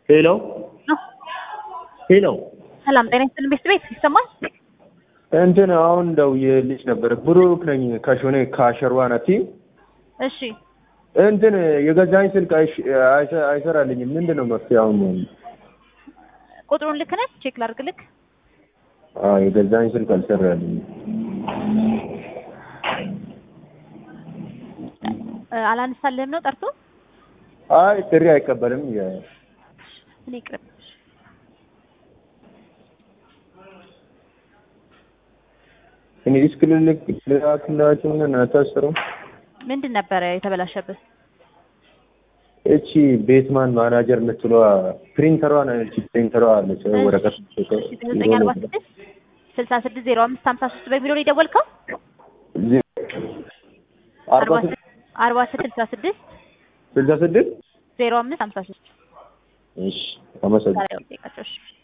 ሄሎ ነው። ሄሎ ሰላም ጤና ይስጥልን ቤት ቤት ይሰማል? እንትን አሁን ደውዬልሽ ነበር። ብሩክ ነኝ ከሾኔ ከሸርዋ ነቲ እሺ እንትን የገዛኝ ስልክ አይሽ- አይሰ- አይሰራልኝም። ምንድን ነው መፍትሄ? አሁን ቁጥሩን ልክ ነህ? ቼክ ላድርግልክ። አዎ የገዛኝ ስልክ አልሰራልኝም። እ፣ አላነሳልህም ነው ጠርቶ አይ ጥሪ አይቀበልም። የ- እኔ ቅርብ እኔ ዲስክ ልልክ ልላክላችሁ እና አታስሩም። ምንድን ነበረ የተበላሸብህ? እቺ ቤትማን ማናጀር የምትለዋ ፕሪንተሯ ነች። ፕሪንተሯ አለች ወረቀት ዘጠኝ አርባ ስድስት ስልሳ ስድስት ዜሮ አምስት ሀምሳ ሶስት በሚለው ነው የደወልከው? አርባ አርባ ስድስት አርባ ስድስት ስልሳ ስድስት ስልሳ ስድስት ዜሮ አምስት ሀምሳ ሶስት እሺ አመሰግናለሁ። ዛሬ ጠይቃቸው። እሺ